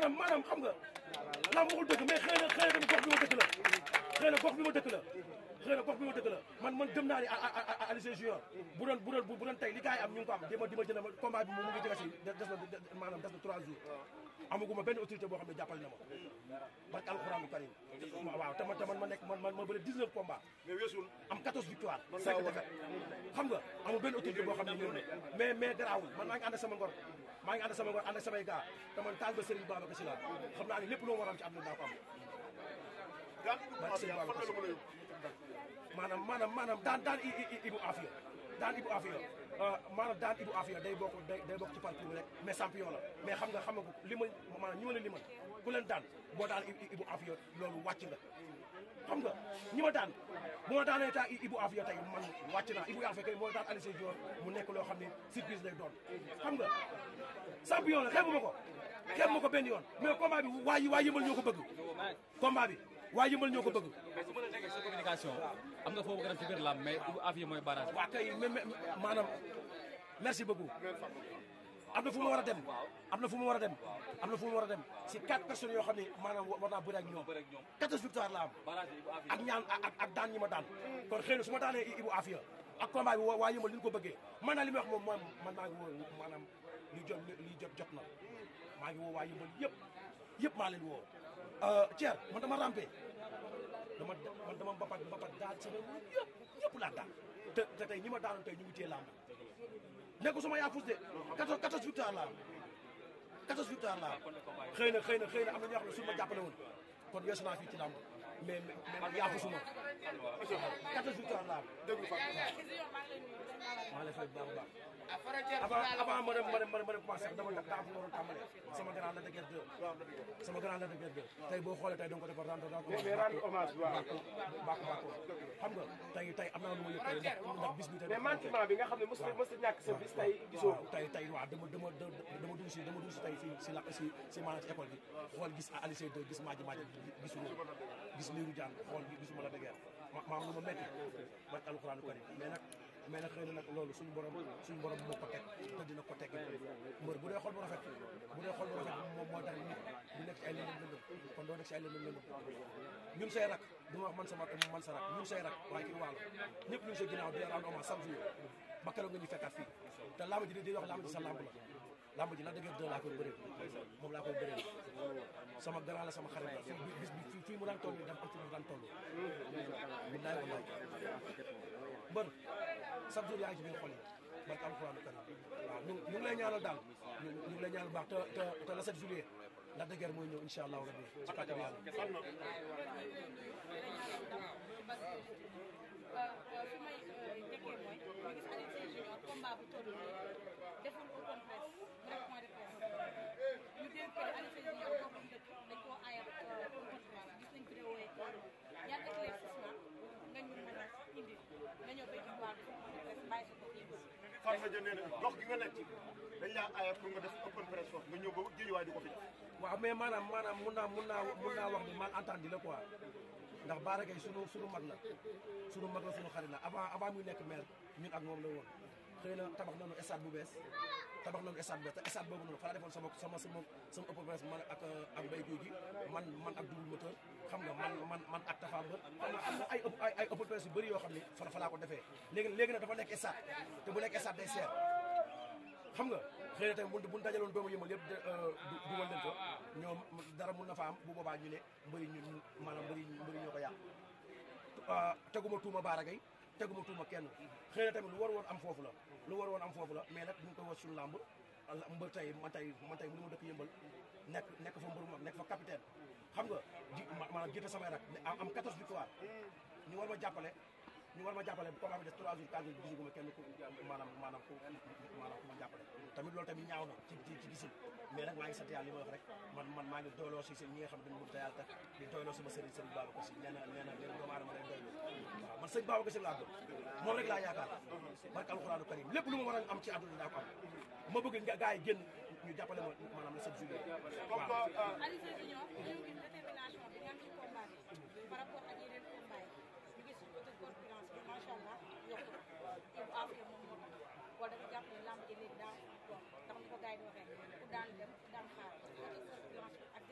maanaam maanaam xam nga lamb waxul dëgg mais xëy na xëy na tamit gox bi ma dëkk la xëy na gox bi ma dëkk la xëy na gox bi ma dëkk la man man gëm naa ni Alioune Sèye Junior bu doon bu doon bu doon tey li gars yi am ñu ngi ko am di ma di ma jënd ma combat bi moom mu ngi jege si des na maanaam des na trois jours amaguma benn autorité boo xam ne jàppale na ma barke alxuraanu karim waaw te man te man ma nekk man man ma bëri 19 combats mais weesul am 14 victoires 5 défaites xam nga amul benn autorité boo xam ne ñëw na mais mais garaawul man maa ngi ànd ak sama ngor maa ngi ànd ak sama ngor ànd ak samay gars te man taal ba Serigne Babacar Sy laa xam naa ne lépp loo war a am ci àdduna daa ko am gaan barke Serigne Babacar Sy maanaam maanaam maanaam daan daan i i Ibou Afia daan Ibou Afia maanaam daan Ibou Afia day bokk day day bokk ci parcours rek mais champion la mais xam nga xam nga ko li ma maanaam ñi ma la limal ku leen daan boo daan Ibou Afia loolu wàcc nga xam nga ñi ma daan bu ma daanee taa Ibou Afia tey man wàcc naa Ibou Afia kay moo daan Alioune Sèye Junior mu nekk loo xam ne surprise lay doon xam nga champion la xeebu ma ko xeebu ma ko benn yoon mais combat bi waa yi waa yëmbal ñoo ko bëgg combat bi waa yëmbal ñoo ko bëgg mais su ma la déggee sa communication am nga foo bëgg a dem ci biir làmb mais Ibou Afia mooy barrage waa kay mais mais maanaam merci beaucoup am na fu ma war a dem am na fu ma war a dem am na fu ma war a dem si quatre personnes yoo xam ne maanaam war naa bëri ak ñoom quatorze victoire la am barrage Ibou Afia ak ñaan ak ak daan ñi ma daan kon xëy na su ma daanee Ibou Afia ak combat bi waa yëmbal li ñu ko bëggee man naa li may wax moom mooy man maa ngi woo maanaam li jot li jot jot na maa ngi woo waa yëmbal yëpp yëpp maa leen woo Thier man dama rampé dama man dama mbapat mbapat daal sama yëpp yëpp laa daan te te tey ñi ma daanoon tey ñu ngi téye làmb nekku sama yaafus de 14 14 victoire la am 14 victoire la am xëy na xëy na xëy na am na ñoo xam ne suñu ma jàppale woon kon weesu naa fii ci làmb mais mais man yaafusuma 14 victoire la am déglu fa maa lay fay bu baax a baax avant avant ma dem ma dem ma dem ma dem commencé dama def daa fu ma waroon tàmbalee sama grand la de guerre 2 sama grand la de guerre 2 tey boo xoolee tey donc dafa rendre rendre mais rendre hommage waaw baax baax xam nga tey tey am naa lu ma yëg tey ndax ndax bis bi tey mais manquement bi nga xam ne mos na mos na ñàkk sa bis tey gisoo waaw tey tey waaw dama dama dama dugg si dama dugg si tey si si la si si maanaam ci école bi xool gis Aliou Sèye 2 gis Madji Madji gisuma gis Lirou Diane xool gisuma la de guerre ma ma am lu ma metti man alxuraanu karim mais nag mais nag xëy na nag loolu suñu borom suñu borom moo ko teg te dina ko teg mbër bu dee xol bu rafet bu dee xol bu rafet moom moo tax nit du nekk ci ay lëndëm lëndëm kon doo nekk ci ay lëndëm lëndëm ñun say rak du ma wax man sama man sa rak ñun say rak waaye kii waalo ñëpp ñu ngi sa ginnaaw di rendre hommage chaque jour ba keroog nga ñu fekkaat fii te lamb ji di wax lamb ji sa lamb la lamb ji la dëgg deux laa koy bëree moom laa koy bëree sama grand la sama xarit la fii bis bi fii mu daan toll nii dafa am fi mu daan toll billaay wallaay mbër chaque jour yaa ngi ci biir xol yi barke alxuraanu karim waaw ñu ñu ngi lay ñaanal daal ñu ñu ngi lay ñaanal baax te te te le 7 juillet la dëgër mooy ñëw incha allahu rabbi ci kàttan yàlla fi may njëkkee mooy ñu gis Alioune Sèye Junior combat bu toll nii deful open press mu def point de presse ñu dégg que Alioune Sèye Junior boobu dëkk dañ koo aayal open press gis nañ vidéo yi ñaar éclaircissement nga ñu mën a indi nga ñëw ba jubluwaat bi point de presse bàyyi sa bopp yëpp. Fatma Dia nee na gox gi nga nekk ci dañ laa aaya pour nga def open press foofu nga ñëw ba géejuwaay di ko fi def waaw mais maanaam maanaam mun naa mun naa mun naa wax ni mal entendu la quoi ndax Bara Gaye sunu sunu mag la sunu mag la sunu xarit la avant avant muy nekk maire ñun ak moom la woon xëy na tabax nañu stade bu bees tabax nañu stade bu bees te stade boobu noonu fa la defoon sama sama sama sama open press man ak ak Mbaye Guèye gi man man ak double moteur xam nga man man man ak Tafa Mbër xam nga am na ay ay ay open press yu bëri yoo xam ni fa fa laa ko defee léegi léegi nag dafa nekk stade te bu nekk stade day seer xam nga xëy na tamit bu bu ñu dajaloon doomu yëmal yëpp dugal leen ko ñoom dara mun na fa am bu boobaa ñu ne mbëri ñu maanaam mbëri mbëri ñoo ko yàq teguma tuuma Bara Gaye teguma tuuma kenn xëy na tamit lu war woon am foofu la lu war woon am foofu la mais nag ñu ngi koy wax suñu làmb mbër tey man tey man tey mënu ma dëkk yëmbal nekk nekk fa mbër mag nekk fa capitaine xam nga di maanaam jiite samay rak am 14 victoire ñu war ma jàppale ñu war ma jàppale bu combat bi des 3 jours 4 jours gisuguma kenn ku maanaam maanaam ku maanaam ku ma jàppale tamit loolu tamit ñaaw na ci ci ci gisin mais nag maa ngi sant yàlla li ma wax rek man man maa ngi doyloo si ñi nga xam ne dañu bëgg te yàlla tax di doyloo sama sëriñ sëriñ Babacar Si nee na nee na nee na doomu aadama day doyloo waaw man sëriñ Babacar Si laa bëgg moom rek laa yaakaar barke alxuraanu karim lépp lu ma war a am ci àdduna daa ko am ma bëgg nga gars yi génn ñu jàppale ma maanaam le 7 juillet comme waaw que Alioune Sèye Junior ñu gis détermination bi nga am ci combat bi par rapport ak yeneen combat yi ñu gis côté concurrence bi macha allah yokku na te bu affaire moom moo tax wala dafa jàpp ne lamb ji léegi daa doon ndax ni ko gars yi di waxee ku daan dem ku daan xaar côté concurrence bi ak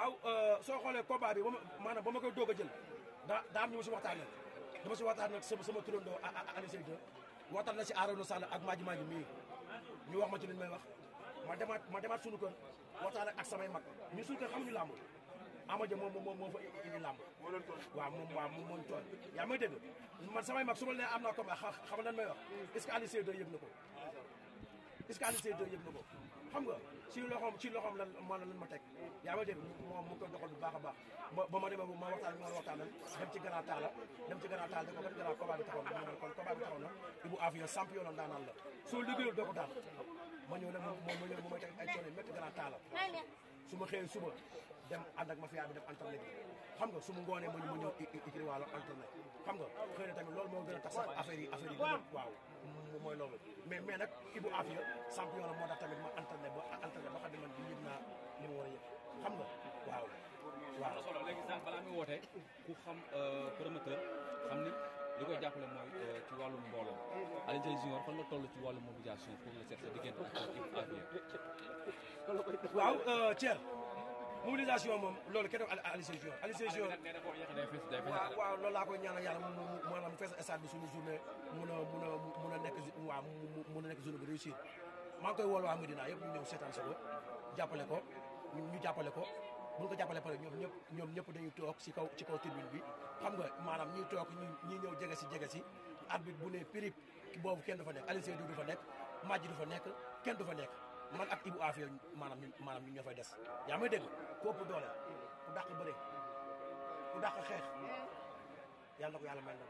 waaw soo xoolee combat bi ba ma maanaam ba ma koy doog a jël daa daa am ñu ma si waxtaan nag dama si waxtaan nag sama sama turandoo Aliou Seydou waxtaan na si Arouna Sall ak Madji Madji mii ñu wax ma ci liñ may wax ma demaat ma demaat suñu kër waxtaan ak samay mag ñu suñu kër xamuñu làmb Ama Dia moom moom moo fa indi làmb waaw moom waaw moom moo ñu toll yaa may dégg man samay mag su ma nee am naa combat xam nga lan may wax est-ce que Aliou Seydou yëg na ko est-ce que Aliou Seydou yëg na ko xam nga ci loxoom ci loxoom lan ma lan ma teg yaa may dégg moom mu ko doxal bu baax a baax ba ma demee ma waxtaan ma waxtaanal dem ci grand taala dem ci grand taala da ko ban grand combat bi taxaw na ma ne kon combat bi taxaw na Ibou Afia champion la ndaanaan la soo liggéeyul doo ko daan ma ñëw nag moom ma ñëw mu may teg ay coono yu métti grand taala su ma xëyee suba dem ànd ak mafia bi def entraîné bi xam nga su ma ngoonee ma ma ñëw ikri waalo entraîné xam nga xëy na tamit loolu moo gën a tax sax affaire yi affaire yi gën a waaw mooy loolu mais mais nag Ibou Afia champion la moo tax tamit ma entraîné ba entraîné ba xam ne man bi yëg naa li ma war a yëg xam nga waaw waaw solo léegi sax balaa muy woote ku xam promoteur xam ni li koy jàppale mooy ci wàllum mbooloo Alioune Seye Junior fan la toll ci wàllum mobilisation pour le seet sa diggante ak Ibou Afia waaw Thier mobilisation moom loolu kenn doon Alioune Seye Junior Alioune Seye Junior nee na boo yéexee day fees day fees waaw waaw loolu laa koy ñaanal yàlla mu mu maanaam mu fees stade bi suñu journée mun a mun a mun a nekk waaw mun a nekk journée bu réussir maa ngi koy wool waa Medina yëpp ñu ñëw seetaan si ko jàppale ko ñu jàppale ko bu ñu ko jàppale pare ñoom ñëpp ñoom ñëpp dañuy toog si kaw ci kaw tribune bi xam nga maanaam ñuy toog ñi ñi ñëw jege si jege si arbitre bu ne pirip boobu kenn du fa nekk Alioune Seye du fa nekk Madji du fa nekk kenn du fa nekk man ak Ibou Afia maanaam ñu maanaam ñu ñoo fay des yaa may dégg ku ëpp doole ku dàq bëre ku dàq xeex yàlla na ko yàlla may ndam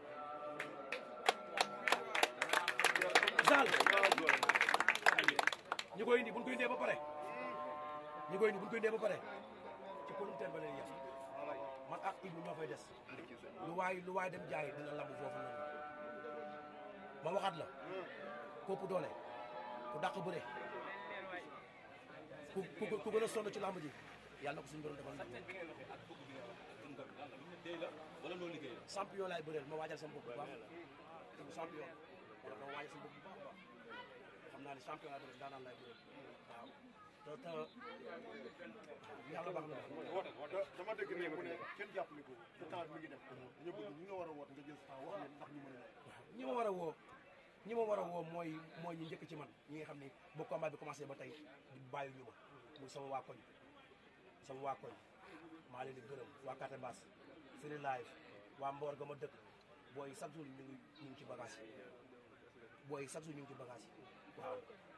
Zal ñu koy indi bu ñu koy indee ba pare ñu koy indi bu ñu koy indee ba pare ci producteur ba lay yem man ak Ibou ñoo fay des lu waay lu waay dem jaay dina lamb foofu noonu ma waxaat la ku ëpp doole ku dàq bëre ku ku ku gën a sonn ci lamb ji yàlla na ko suñu borom defal ndam wala loo liggéey champion laay bëreel ma waajal sama bopp bu baax champion wala ma waajal sama bopp bu baax a baax xam naa ne champion laay bëreel daanaan laay bëreel waaw te te yàlla baax na dama dégg ne mu ne kenn jàppale ko te temps mi ngi dem dañu bëgg ñi nga war a woote nga jël temps wax leen ndax ñu mën a ñi ma war a woo ñi ma war a woo mooy mooy ñu njëkk ci man ñi nga xam ne ba combat bi commencé ba tey bàyyi ñu ma muy sama waa koñ sama waa koñ maa leen di gërëm waa Carte Basse Free Live waa Mboor ga ma dëkk booy chaque jour ñu ngi ñu ngi ci bagage yi booy chaque jour ñu ngi ci bagage yi waaw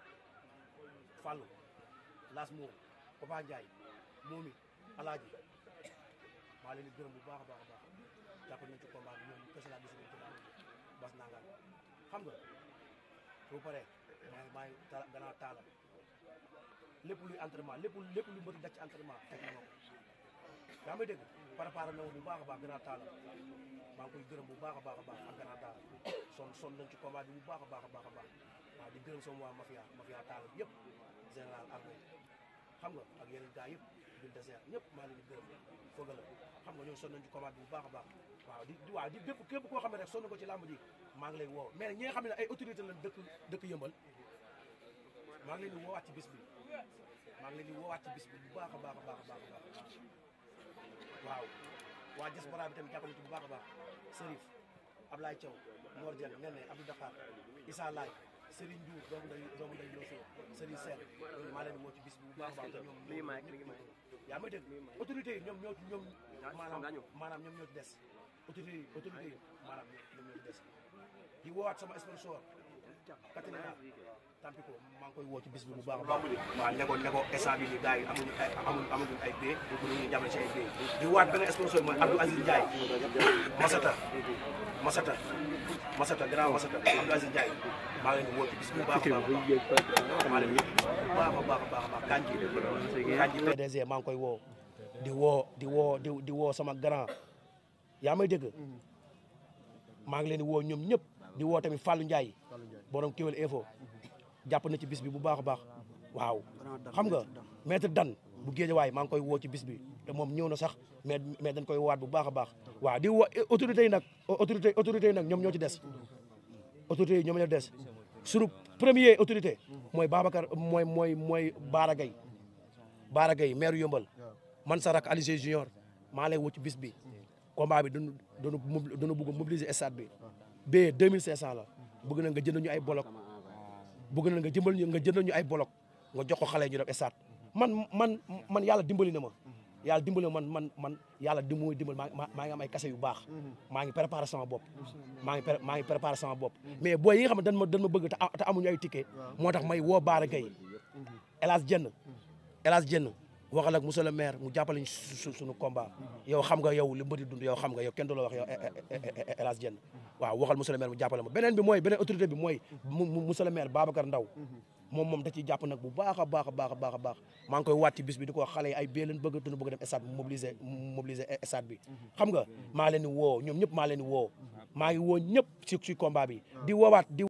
Fallou Las Mour Papa Ndiaye Momi Alaaji maa leen di gërëm bu baax a baax a baax jàpp nañ ci combat bi ñoom kese laa gisul ci laa bas nangaan xam nga bu pare maa ngi maa ngi taala gannaaw taala lépp luy entraînement lépp lépp lu mbëri daj ci entraînement teg na ma ko yaa may dégg préparé na bu baax a baax gannaaw taala maa ngi koy gërëm bu baax a baax a baax ak gannaaw taala son son nañ ci combat bi bu baax a baax a baax a baax waaw di gërëm sama waa mafia mafia taala bi yëpp général armé xam nga ak yeneen gars yëpp bil désert ñëpp maa leen di gërëm fooga la xam nga ñoom son nañ ci combat bi bu baax a baax waaw di di waaw di bépp képp koo xam ne rek sonn ko ci làmb ji maa ngi lay woo mais ñi nga xam ne ay autorité lañ dëkk dëkk yëmbal maa ngi leen di woowaat ci bis bi maa ngi leen di woowaat ci bis bi bu baax a baax a baax a baax a baax waaw waa diaspora bi tamit jàppale ci bu baax a baax Serif Ablaye Thiaw Mor Dieng Nene Abdou Dakar Issa Laye Serigne Diouf doomu day doomu day Loso Serigne Sène ñooñu maa leen di woo ci bis bi bu baax a baax te ñoom yaa may dégg autorité yi ñoom ñoo ci ñoom maanaam maanaam ñoom ñoo ci des autorité yi autorité yi maanaam ñoom ñoo ci des di woowaat sama sponsor Katrina Tampico maa ngi koy woo ci bis bi bu baax a baax waaw ne ko ne ko instant bi ni gars yi amuñu ay amuñu amuñu ay bee pour ñu jàppale ci ay bee di waat beneen sponsor mooy Abdou Aziz Ndiaye Masata Masata Masata grand Masata Abdou Aziz Ndiaye maa ngi leen di woo ci bis bi bu baax a baax a maa leen di bu baax a baax a baax a baax Kanji Kanji PDG maa ngi koy woo di woo di woo di di woo sama grand yaa may dégg maa ngi leen di woo ñoom ñëpp di woo tamit Fallou Ndiaye borom Kewel Info jàpp na ci bis bi bu baax a baax waaw xam nga maître dan bu géejawaay maa ngi koy woo ci bis bi te moom ñëw na sax mais mais dañ koy waat bu baax a baax waaw di woo autorités yi nag autorité autorités yi nag ñoom ñoo ci des autorités yi ñoom ñoo des suñu premier autorité mooy Babacar mooy mooy mooy Baara Gaye Baara Gaye maire Yombal man sa rak Aliou Junior maa lay woo ci bis bi combat bi dañu dañu dañu bëgg a mobiliser stade bi bee 2500 la bëgg na nga jënd ñu ay bolok bëgg na nga jëmbal ñu nga jëndal ñu ay bolok nga jox ko xale yi ñu def stade man man man yàlla dimbali na ma yàlla dimbali na man man man yàlla di muy dimbali maa maa ngi am ay kase yu baax maa ngi préparé sama bopp maa ngi pré- maa ngi préparé sama bopp mais booy yi nga xam ne dañ ma dañ ma bëgg te a- te amuñu ay ticket moo tax may woo Baara Gueye El Hadj Dieng El Hadj Dieng waxal ak monsieur le maire mu jàppale ñu su su suñu combat yow xam nga yow li mbëri dund yow xam nga yow kenn du la wax yow El Hadj Dieng waaw waxal monsieur le maire mu jàppale ma beneen bi mooy beneen autorité bi mooy mu mu monsieur le maire Babacar Ndaw moom moom da ciy jàpp nag bu baax a baax a baax a baax a baax maa ngi koy waat ci bis bi di ko wax xale yi ay bee leen bëgg te nu bëgg dem stade bi mobiliser mobiliser stade bi xam nga maa leen di woo ñoom ñëpp maa leen di woo maa ngi woo ñëpp ci ci combat bi di woowaat di